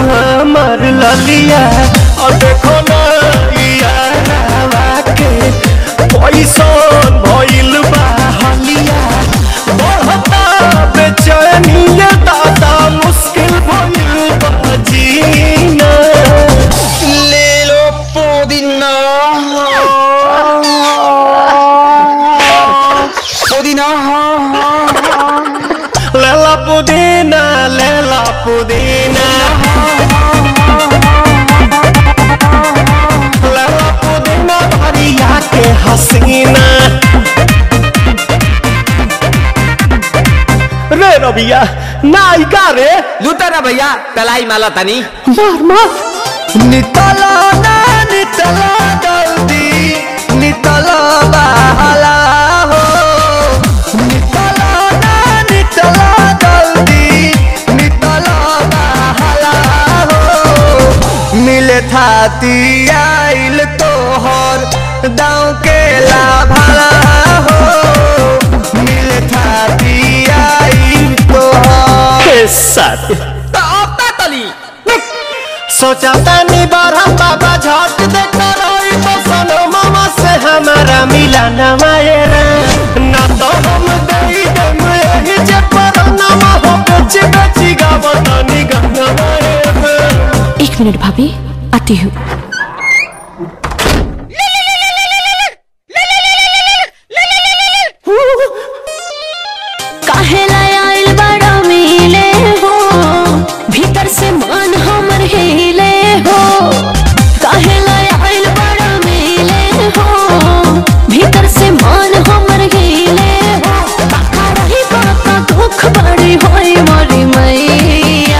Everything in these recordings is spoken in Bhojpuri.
हमर ललिया और देखो ना यारावा के पैसन भइल बा हलिया बढ़ता बेचैनिया दादा मुश्किल भइल बा जीना ले लो पुदीना पुदीना लेला पुदीना लेला पुदीना लेला पुदीना भरिया के हसीना रे रबिया नायिका रे लूटा ना भैया तलाई माला तनी मार मार नितला ना नितला जल्दी नितला बहला हो नितला ना नितला जल्दी नितला बहला हो मिले थाती आइल तोहर दाँव के लाभला हो मिले थाती आइल तोहर के साथ तो अब ता तली सोचा तानी बरहम बाबा झट देखा रही तो सनो मामा से हमारा मिला न मायरा ना तो हम दई दम यही जे पर नामा हो बेची बेची गावत नी गंगा मायरा एक मिनट भाभी आती हूँ काहेला आइल बड़ा मिले हो भीतर से मन हमर हिले हो काहेला आइल बड़ा मिले हो भीतर से मन हमर हिले हो बाका रही बाका दुख बड़ी होई मोरी मैया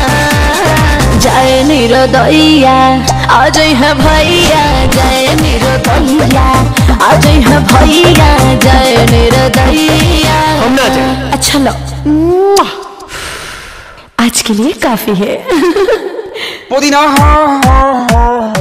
जय निरोदैया आज है भैया जय निरोदैया आज है भैया जय निरोदैया हम ना जाए अच्छा लो आज के लिए काफी है पुदीना